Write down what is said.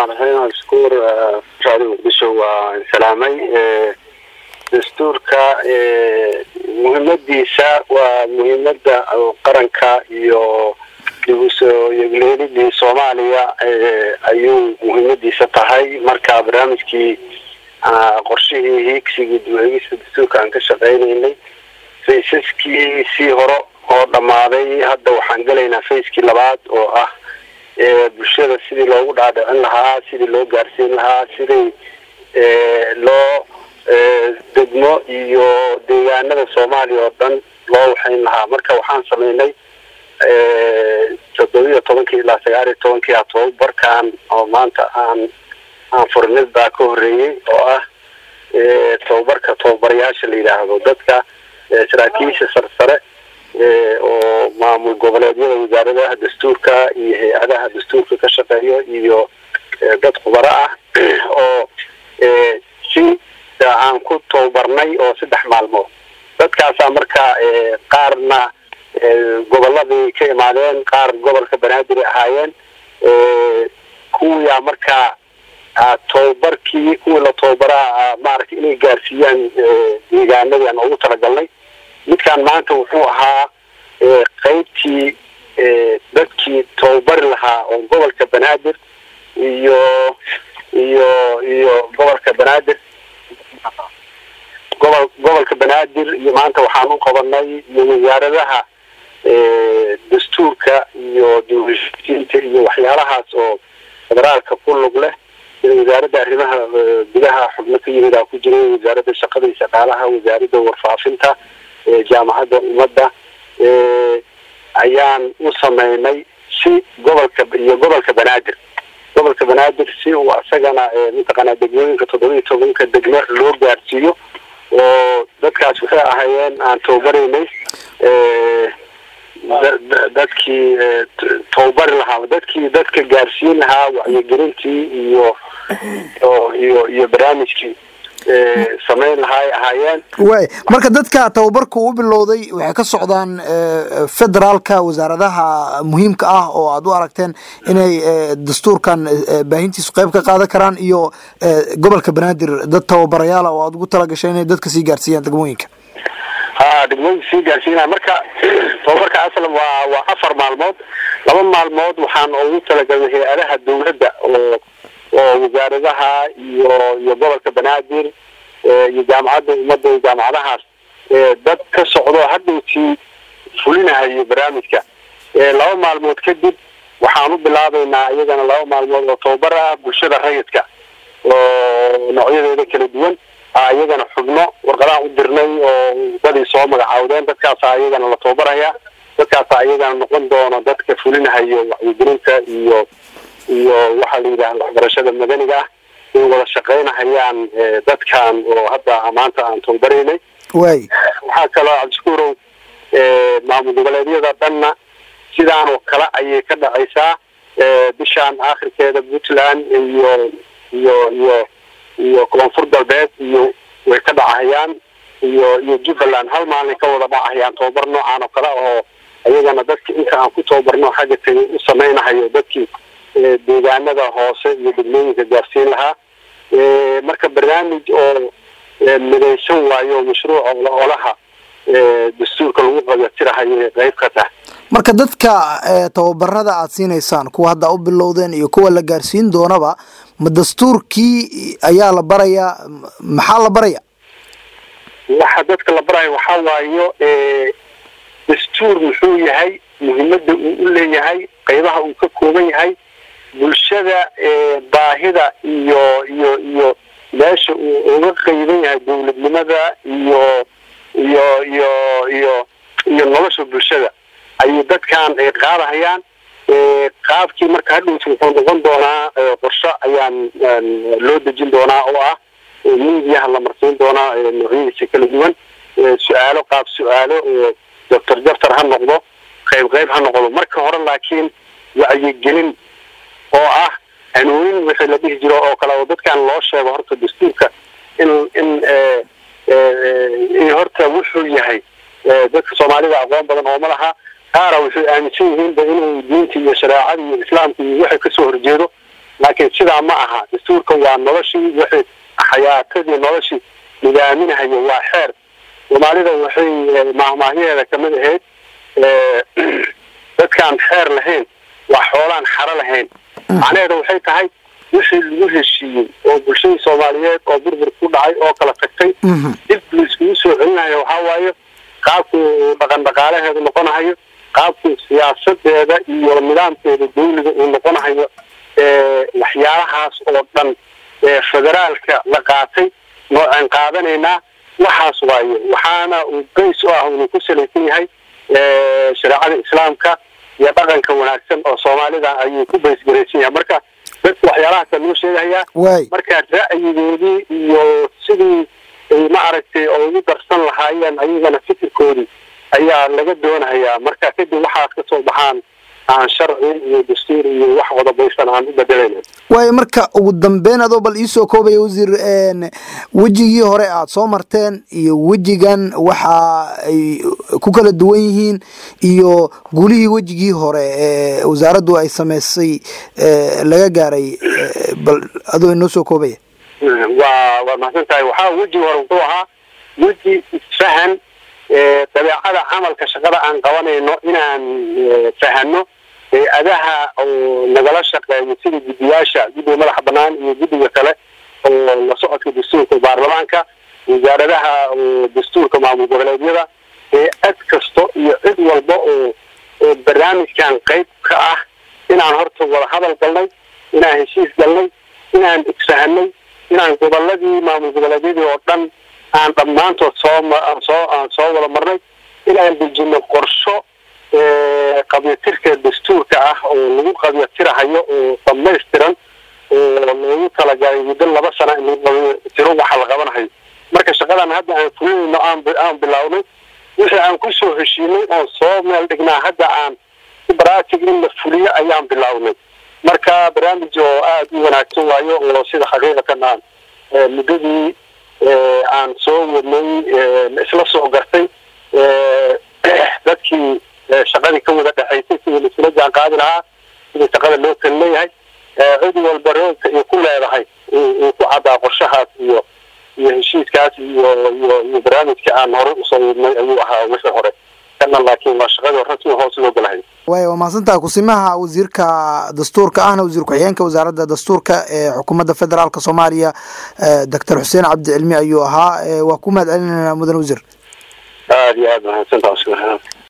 raxmaan raxiim askuur raadi muqdisho waa salaamay dastuurka muhiimadiisa waa muhiimada qaranka iyo dib usoo yegleelidii soomaaliya ayuu muhiimadiisa tahay marka barnaamijkii qorshihii hiigsigii dib-u-eegista dastuurka aan ka shaqeynaynay faysaskii sii hore oo dhammaaday hadda waxaan gelaynaa fayskii labaad oo ah bulshada sidii loogu dhaadhicin lahaa sidii loo gaarsiin lahaa sidii loo degmo iyo deegaanada soomaaliya oo dhan loo waxayn lahaa marka waxaan sameynay toddobiiyo tobankii ilaa sagaal iyo tobankii tobabarkan oo maanta aan aan furinid baa ka horeeyey oo ah tobabarka tababarayaasha la yidhaahdo dadka saraakiisha sarsare oo maamul goboleedyada wasaaradaha dastuurka iyo hay-adaha dastuurka ka shaqeeyo iyo dad khubaro ah oo si aan ku tababarnay oo saddex maalmood dadkaasaa marka qaarna goboladii ka imaadeen qaar gobolka banaadir ahaayeen kuwiyaa markaa tababarkii kuwii la tababaraa maaragtay inay gaarsiiyaan deegaanadii aan ugu talagalnay midkaan maanta wuxuu ahaa qeybtii dadkii tababari lahaa oo gobolka banaadir iyo iyo iyo gobolka banaadir gobol gobolka banaadir iyo maanta waxaan u qabanay iyo wasaaradaha dastuurka iyo dawlasiinta iyo waxyaalahaas oo federaalka ku lug leh sida wasaaradda arrimaha gudaha xubno ka yimid aa ku jiray wasaaradda shaqada iyo shaqaalaha wasaaradda warfaafinta jaamacadda ummadda ayaan u sameynay si gobolka iyo gobolka banaadir gobolka banaadir si uu asagana mataqaanaa degmooyinka toddoba iyo tobanka degmo loo gaarsiiyo oo dadkaas waxay ahaayeen aan tababaraynay dadkii tababari lahaa dadkii dadka gaarsiin lahaa wacyigelintii iyo iyo iyo barnaamijkii samayn lahaa ay ahaayeen waay marka dadka tababarka uu bilowday waxay ka socdaan federaalka wasaaradaha muhiimka ah oo aad u aragteen inay dastuurkan baahintiisu qeyb ka qaadan karaan iyo gobolka banaadir dad tababarayaala oo aad ugu talagashay inay dadka sii gaarsiiyaan degmooyinka ha degmooyinka sii gaarsiinaa marka tababarka aslan waa waa afar maalmood laba maalmood waxaan ugu talagalnay hay-adaha dawladda oo oo wasaaradaha iyo iyo gobolka banaadir iyo jaamacadda ummadda iyo jaamacadahaas dad ka socdo hadhowtii fulinahayo barnaamijka laba maalmood kadib waxaan u bilaabeynaa iyagana laba maalmood oo tababar ah bulshada rayidka oo noocyadeeda kala duwan iyagana xubno warqadaha u dirnay oo dadii soo magacaawdeen dadkaasa iyagana la tababaraya dadkaasa iyagana noqon doono dadka fulinahayo wacyigelinta iyo iyo waxaa la yidhahda waxbarashada madaniga ah in wada shaqaynahayaan dadkan oo hadda maanta aan tababaraynay waay waxaa kaloo cabdishakuurow maamul goboleedyada dhanna sidaan oo kale ayay ka dhacaysaa bishaan aakhirkeeda puntland iyo iyo iyo iyo koonfur galbeed iyo way ka dhacahayaan iyo iyo jubbaland hal maalin ka wada dhacahayaan tababar noocaan oo kale oo iyagana dadka inta aan ku tababarno xagga tegay u samaynahayo dadkii deegaanada hoose iyo degmooyinka gaarsiin lahaa marka barnaamij oo midaysan waayo mashruuc olaha dastuurka lagu qabatirahayo qeyb ka tahay marka dadka tababarada aad siinaysaan kuwa hadda u bilowdeen iyo kuwa la gaarsiin doonaba ma dastuurkii ayaa la barayaa maxaa la baraya waxa dadka la barayo waxaa waayo dastuur muxuu yahay muhiimada uu u leeyahay qeybaha uu ka kooban yahay bulshada baahida iyo iyo iyo meesha uu uga qeyban yahay dawladnimada iyo iyo iyo iyo iyo nolosha bulshada ayay dadkan ay qaadahayaan qaabkii marka hadhowti wuxuu noqon doonaa qorsho ayaan loo dejin doonaa oo ah miidiyaha la marsiin doonaa noocyadiisa kala duwan su-aalo qaab su-aalo jabtar jabtar ha noqdo qayb qayb ha noqdo marka hore laakiin wacyigelin oo ah hanuunin wixii la dhihi jiro oo kale oo dadkan loo sheego horta dastuurka in in in horta wuxuu yahay dadka soomaalida aqoon badan oo ma laha qaara waxay aaminsan yihiinba inuu diinta iyo shareecada iyo islaamka iyo waxa kasoo horjeedo laakiin sidaa ma aha dastuurka waa noloshii wixii xayaatadii noloshii nidaaminahayo waa xeer soomaalida waxay maahmaahyaheeda kamid ahayd dadkaan xeer lahayn waa xoolaan xaro lahayn macnaheeda waxay tahay wixii lagu heshiiyey oo bulshadii soomaaliyeed oo burbur ku dhacay oo kala tagtay dib laiskugu soo celinayo waxaa waaye qaabkuu dhaqan dhaqaalaheedu noqonahayo qaabkuu siyaasadeeda iyo nidaamkeeda dawliga uu noqonahayo waxyaalahaas oo dhan federaalka la qaatay noocaan qaadanaynaa waxaas waaye waxaana uu bays u ah unu ku salaysan yahay shareecada islaamka iyo dhaqanka wanaagsan oo soomaalida ayuu ku baysgaraysan yahay marka dadka waxyaalahaasa loo sheegahayaa marka ra'yigoodii iyo sidii ay ma aragtay oo ugu darsan lahaayeen ayagana fikirkoodii ayaa laga doonahayaa marka kadib waxaas ka soo baxaan aan sharci iyo dastuur iyo wax wadabaysan aan u bedelayna waayo marka ugu dambeyn adoo bal iisoo koobaya wasiir wejigii hore aada soo marteen iyo wejigan waxa ay ku kala duwan yihiin iyo gulihii wejigii hore ee wasaaraddu ay sameysay laga gaaray bal adoo inoo soo koobaya waa waa mahadsan tahay waxaa wejigi hore wuxuu ahaa weji isfahan dabeecada camalka shaqada aan qabanayno inaan fahano hay-adaha oo nagala shaqeeyo sida guddiyaasha guddiga madaxa banaan iyo guddiga kale oo la socodka dastuurka baarlamaanka wasaaradaha oo dastuurka maamul goboleedyada hay-ad kasto iyo cid walba oo oo barnaamijkan qayb ka ah inaan horta wada hadal galnay inaan heshiis galnay inaan isfahanay inaan goboladii maamul goboleedyadii oo dhan aan dhammaantood soo soo aan soo wada marnay inaan dejino qorsho qabyatirka dastuurka ah oo lagu qabyatirahayo oo dhamaystiran oo loogu talagalay muddo laba sana in lagu qabyatiro waxa la qabanahayo marka shaqadan hadda aan fulinayno aan aan bilownay wixii aan kusoo heshiinay oon soo meel dhignaa hadda aan baraatig in la fuliyo ayaan bilownay marka barnaamij oo aada u wanaagsan waayo oo sida xaqiiqatan aan muddadii aan soo wadnay isla soo gartay dadkii shaqadii ka wada dhexaysay sidii laisula jaan qaadi lahaa sidii shaqada loo kala leeyahay cid walba roogka ay ku leedahay uu ku caddaa qorshahaas iyo iyo heshiiskaas iyo iyo iyo barnaamijka aan hore usoo wadnay ayuu ahaa wixii hore kana laakiin waa shaqadii rasmi hoos loo galahay waay waa mahadsantaha kusimaha wasiirka dastuurka ahna wasiir ku-xigeenka wasaaradda dastuurka ee xukuumadda federaalk soomaaliya doctor xuseen cabdi cilmi ayuu ahaa waa ku mahad celinayna mudan wasiir aada iyo aada mahadsantaha